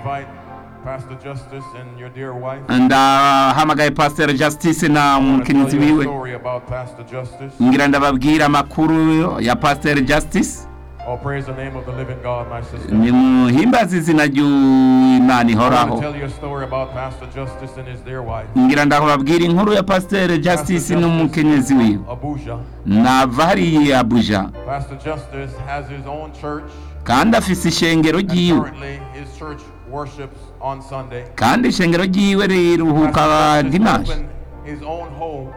invite Pastor Justice and your dear wife. ndahamagaye pasiteri justice na I want to tell umukenyezi you a wiwe story about Pastor Justice. ngira ndababwira amakuru ya pasiteri justice Oh, praise the name of the living God, my sister. nimuhimbaze izina ry'imana I want ihoraho to tell you a story about Pastor Justice and his dear wife. ngira ndababwira inkuru ya pasiteri justice n'umukenyezi wiwe Abuja. nava hariya abuja Pastor Justice has his own church. kandi afise ishengero And ryiwe currently, his church worships on Sunday. kandi ishengero ryiwe riruhuka Pastor Justice dimanshi opened his own home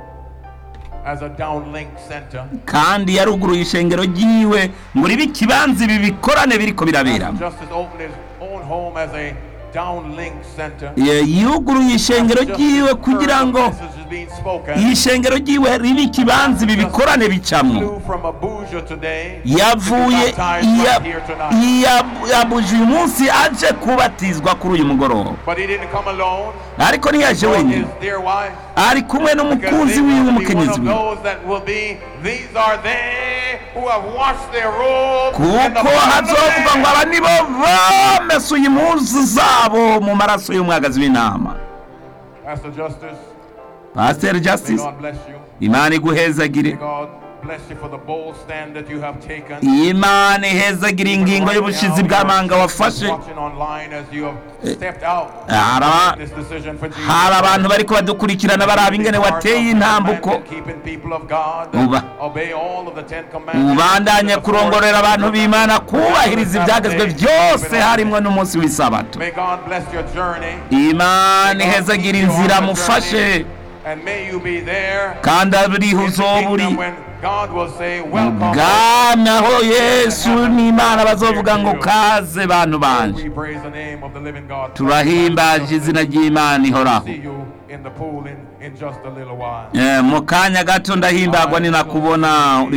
as a downlink center. kandi yaruguruye ishengero ryiwe ngo ribe ikibanza ibi bikorane biriko birabera Pastor Justice opened his own home as a downlink center. yuguruye ishengero Pastor ryiwe Justice kugira heard ngo the message is being spoken. iyi shengero ryiwe ribe ikibanza ibi bikorane bicamwo Flew from Abuja today. yavuye to be baptized iya- right here tonight. iya- yabuje uyu munsi aje kubatizwa kuri uyu mugoroba But he didn't come alone. ariko ntiyaje Or wenyine his dear wife. ari kumwe Because n'umukunzi they wiwe want to be one umukenyezi of wiwe those that will be, these are they who have washed their robes in the kuko blood of the hazovuga ngo Lamb. aba nibo bamesuye impuzu zabo mu maraso y'umwagazi w'intama Pastor Justice, pasiteri may justice God bless you. imana iguhezagire May God bless you for the bold stand that you have taken. imana ihezagire ingingo y'ubushizi bw'amanga wafashe Watching online as you have stepped out. Hara- This decision for Jesus. hari abantu bariko badukurikirana baraba ingene wateye intambuko Keeping people of God. Uba. Obey all of the Ten Commandments. ubandanye kurongorera abantu b'imana kubahiriza ibyagezwe byose harimwo n'umunsi w'isabato May God bless your journey. imana ihezagire inzira mufashe And may you be there kandi aburiho in the uzoba uri kingdom when God will say, Welcome. bwami aho yesu n'imana bazovuga ngo kaze bantu banje We praise the name of the living God. turahimbaje izina ry'imana ihoraho See you in the pool in, in just a little while. Eh, mu kanya gato ndahimbagwa ninakubona uri